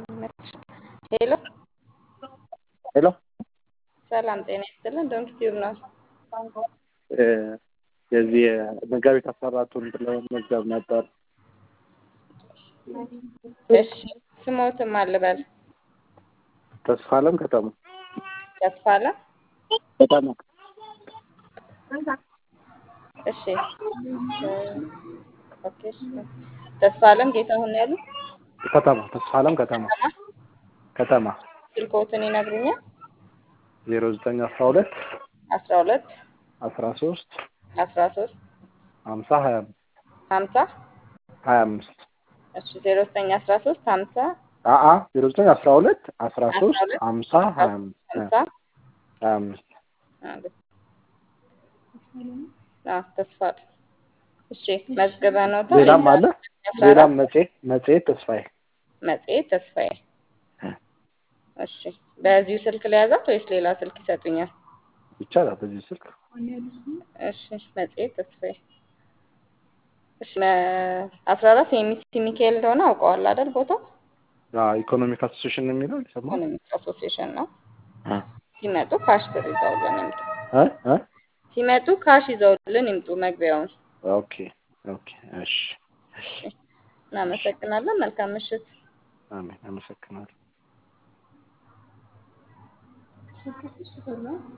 ሄሎ ሄሎ ሰላም ጤና ይስጥልን። ዶንት ቲዩብ ነው። የዚህ መጋቢት አስራ አራቱን ለመመዝገብ ነበር። እሺ ስሞትም አልበል ተስፋ አለም ከተማ ተስፋ አለ። ከተማ እሺ ኦኬ እሺ። ተስፋ አለም ጌታሁን ያሉ ከተማ ተስፋ አለም ከተማ ከተማ ከተማ ስልክዎትን ይነግሩኛል? ዜሮ ዘጠኝ አስራ ሁለት አስራ ሁለት አስራ ሶስት አስራ ሶስት ሀምሳ ሀያ አምስት ሀምሳ ሀያ አምስት እሺ ዜሮ ዘጠኝ አስራ ሶስት ሀምሳ አአ ዜሮ ዘጠኝ አስራ ሁለት አስራ ሶስት ሁለት ሀምሳ ሀያ አምስት ሀምሳ ሀያ አምስት አዎ ተስፋ አለ። እሺ መዝገበ ነው ሌላም አለ ሌላም መጽሔት መጽሔት ተስፋዬ መጽሔት ተስፋዬ እሺ በዚሁ ስልክ ለያዛት ወይስ ሌላ ስልክ ይሰጡኛል? ይቻላል በዚህ ስልክ እሺ መጽሔት ተስፋዬ እሺ አስራ አራት የሚሲ ሚካኤል እንደሆነ አውቀዋል አይደል? ቦታው ኢኮኖሚክ አሶሴሽን ነው የሚለው ይሰማል ኢኮኖሚክ አሶሲዬሽን ነው። ሲመጡ ካሽ ብር ይዘውልን ይምጡ። እ እ ሲመጡ ካሽ ይዘውልን ይምጡ መግቢያውን። ኦኬ ኦኬ እሺ እናመሰግናለን። መልካም ምሽት። አሜን አመሰግናለሁ